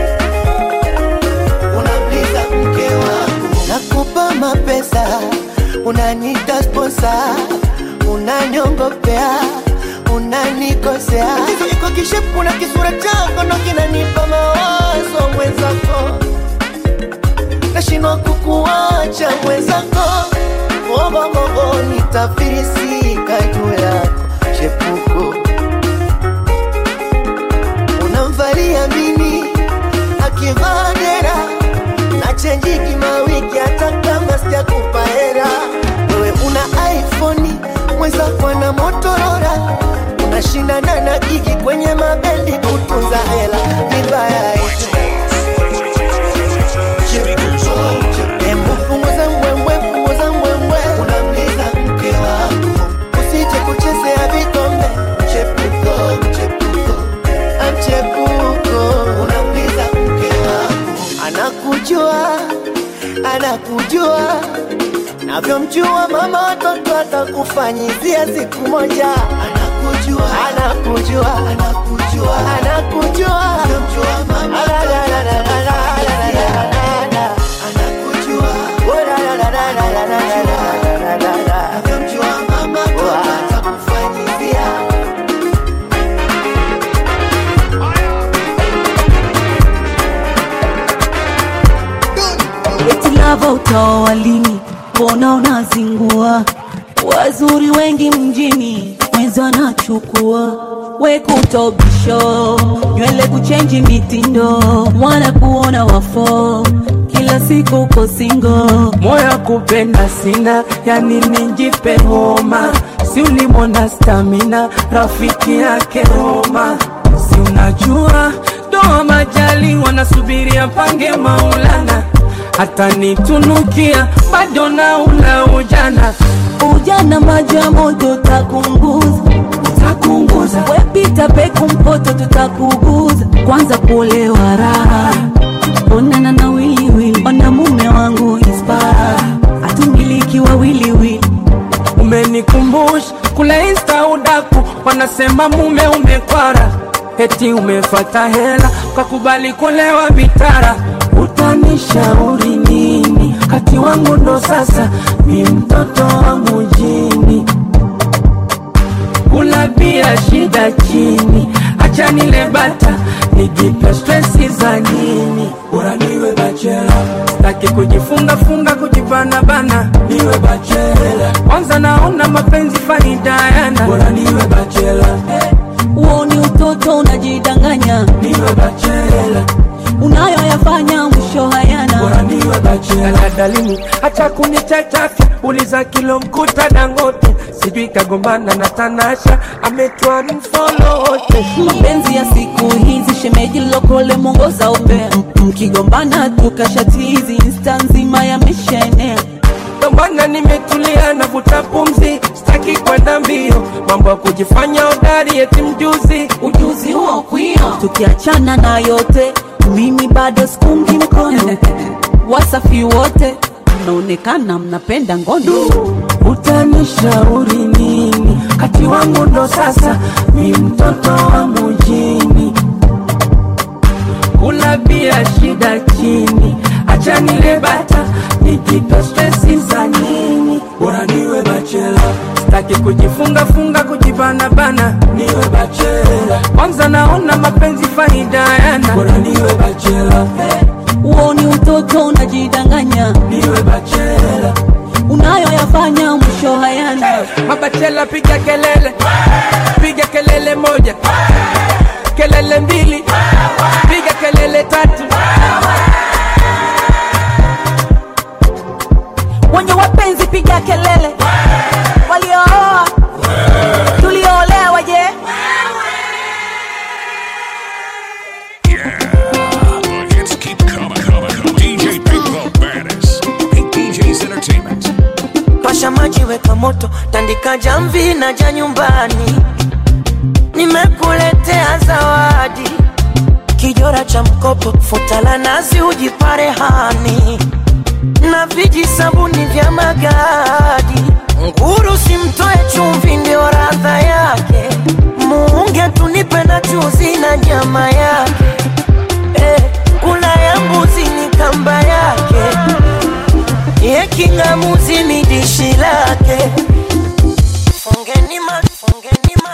Unapita mke wangu Nakupa mapesa Unanita sponsa Unanyongopea Unanikosea Tatizo iko kishepu na kisura chako Ndo kinanipa mawazo mwenzako Nashindwa kukuacha mwenzako Ogogogo nitafirisika juu yako chepuko unamvalia mini akivaa dera na chenji kimawiki hata kama sijakupa hera wewe una iphone mwenzako ana motorora unashindana na gigi kwenye mabendi kutunza hela vibaya hivyo Hebu punguza mbwembwe, punguza mbwembwe, unamliza mke wangu, usije kuchezea vikombe. Mchepuko, mchepuko, ah, mchepuko, unamliza mke wangu, anakujua, anakujua navyomjua mama watoto atakufanyizia siku moja. Anakujua, anakujua, anakujua, anakujua, navyomjua mama
eti lava utaoa lini? Mbona unazingua? Wazuri wengi mjini, mwenzi anachukua we kutobisho, nywele kuchenji mitindo, mwana kuona wafo kila siku uko singo.
moyo kupenda sina, yani nijipe homa, si ulimwona stamina, rafiki yake Roma, si unajua doa majali wanasubiria pange Maulana, hata nitunukia bado na ula ujana
Ujana maji ya moto takunguza,
takunguza,
wepita peku mpoto tutakuguza, kwanza kuolewa raha onana na wiliwili, ona mume wangu ispara, atumiliki wa wiliwili
umenikumbusha kule insta udaku, wanasema mume umekwara, eti umefata hela kakubali kulewa vitara. Utanishauri nini? Kati wangu ndo sasa mi mtoto wa mujini, kula bia shida chini, acha nile bata nijipe stresi za nini? Bora niwe bachela, sitaki kujifunga funga kujibana bana, niwe bachela. Kwanza naona mapenzi faida yana, bora niwe bachela,
huo ni utoto unajidanganya,
niwe bachela
unayoyafanya mwisho hayana.
bora niwe bachela. Dalimu acha kunichachafya, uliza kilo mkuta Dangote, sijui kagombana na Tanasha, ametwa mfolo wote
mapenzi ya siku hizi shemeji lokole mwongoza upea mkigombana tukashatizi insta nzima yameshaenea
Ndo maana nimetulia navuta pumzi, sitaki kwenda mbio, mambo ya kujifanya hodari eti mjuzi.
ujuzi huo kwio tukiachana na yote mimi bado sikungi mkono wasafi wote mnaonekana mnapenda ngono
Utanishauri nini? Kati wangu ndo sasa mi mtoto wa mujini, kula bia shida chini, acha nile bata nijipe stresi za nini? Bora niwe bachela, sitaki kujifunga funga kujibana bana, niwe bachela. Kwanza naona mapenzi faida yana, bora niwe bachela,
huo ni utoto unajidanganya
niwe bachela. Chela piga kelele, piga kelele moja, kelele mbili, piga kelele tatu.
wenye wapenzi piga kelele waliooa tulioolewa je
The hits keep coming, coming, coming. DJ Pink the baddest. Pink DJ's Entertainment.
pasha maji weka moto tandika jamvi na ja nyumbani nimekuletea zawadi kijora cha mkopo futa la nazi ujipare hani na viji sabuni vya magadi nguru simtoe chumvi ndio radha yake muunge tunipe na chuzi na nyama yake eh, kula ya mbuzi ni kamba yake ye kingamuzi ni dishi lake fungeni ma, fungeni ma.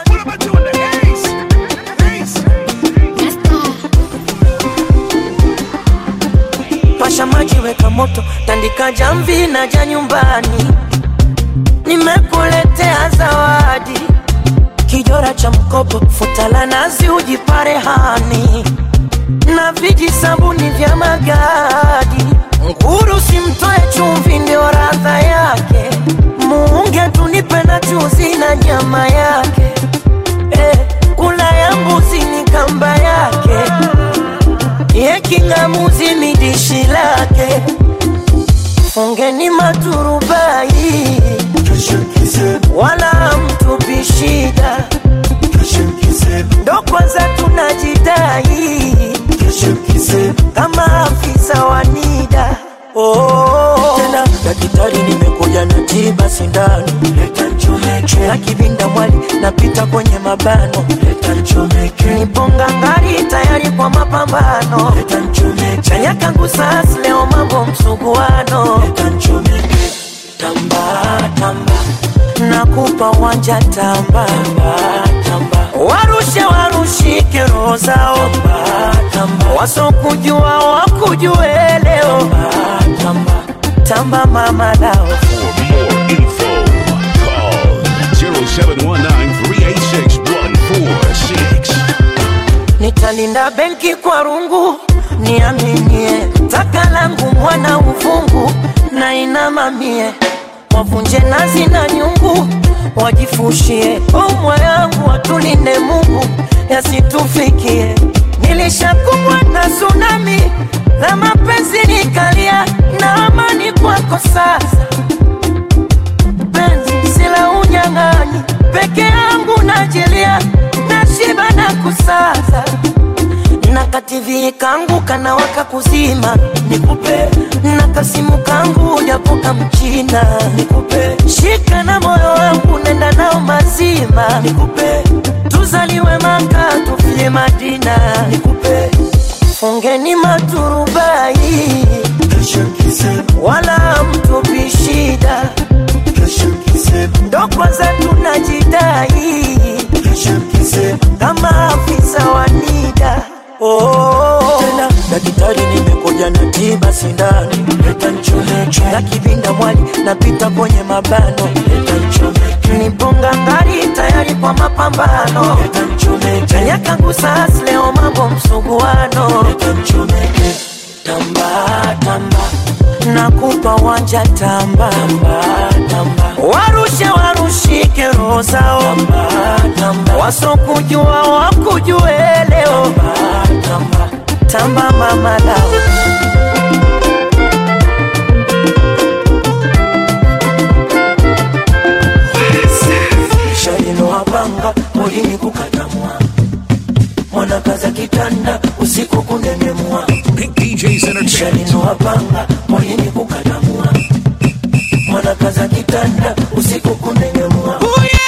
pasha maji weka moto tandika jamvi na ja nyumbani nimekuletea zawadi kijora cha mkopo futa la nazi ujipare hani na viji sabuni vya magadi nguru simtoe chumvi ndio radha yake muunge tunipe na chuzi na nyama yake eh, kula ya mbuzi ni kamba yake ye kingamuzi ni dishi lake fungeni maturubai wala mtupi shida ndo kwanza tunajidai kama afisa wa nida oh. tena dakitari nimekuja na tiba sindano na kivinda mwali napita kwenye mabano niponga ngari tayari kwa mapambano chanya kangu sas leo mambo msuguano tamba tamba nakupa wanja tamba tamba warushe warushike roho zao wasokujua wakujue leo tamba tamba mama lao
Call 0719-386-146.
nitalinda benki kwa rungu niaminie taka langu mwana uvungu na inamamie wavunje nazi na nyungu wajifushie omwa yangu watulinde mungu yasitufikie nilishakumbwa na tsunami la mapenzi nikalia na amani kwako sasa penzi sila unyang'anyi peke yangu najilia nashiba na kusaza na kativii kangu kanawaka kuzima nikupe na kasimu kangu japoka mchina nikupe shika na moyo wangu nenda nao mazima nikupe tuzaliwe maka tufie madina nikupe fungeni maturubai wala mtupi shida ndo kwanza tunajidai kama afisa wa nida oh. tena dakitari nimekuja na tiba sindano na kivinda mwali napita kwenye mabano niponga ngari tayari kwa mapambano chanya kangu sas leo mambo msuguano tamba tamba nakupa wanja tamba tamba warushe warushike roho zao wasokujua wakujue leo tamba tamba mama lao shalilowapanga molini kukatamwa mwanakaza kitanda usiku kunenemwa shalilowapanga molini kukatamwa mwanakaza kitanda usiku kunenemwa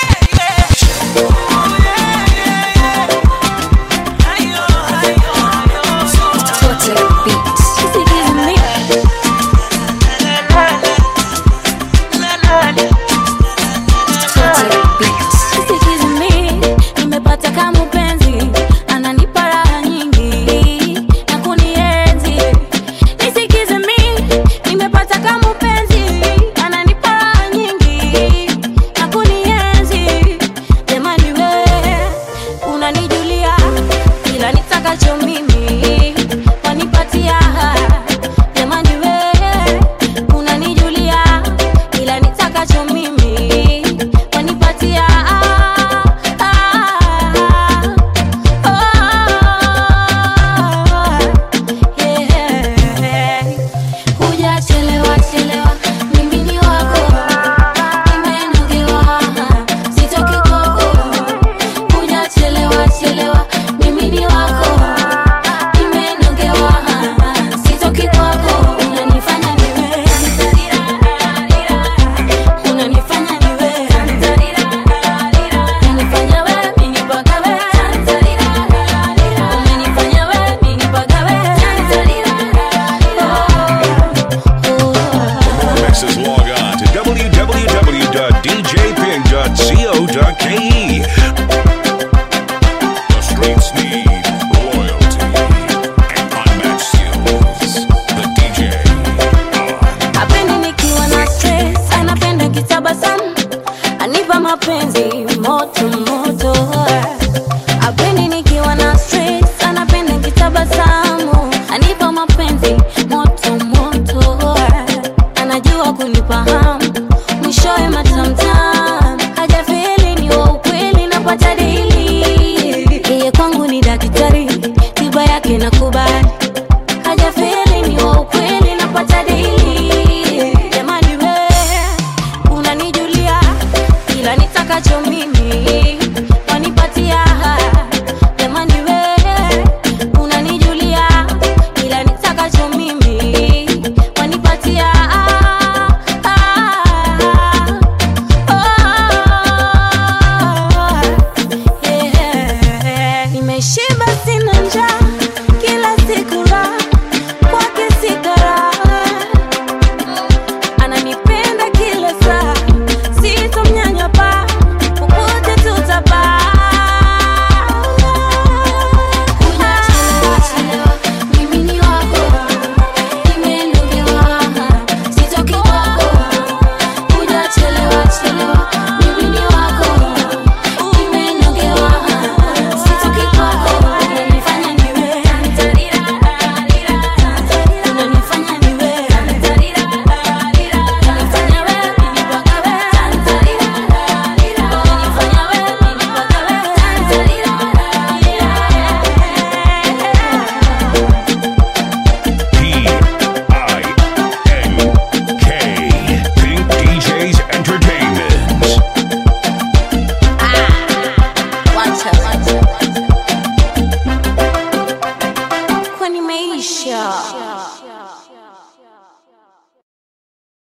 nimepata kama mpenzi ananipa raha nyingi na kunienzi nisikize mi mapenzi moto moto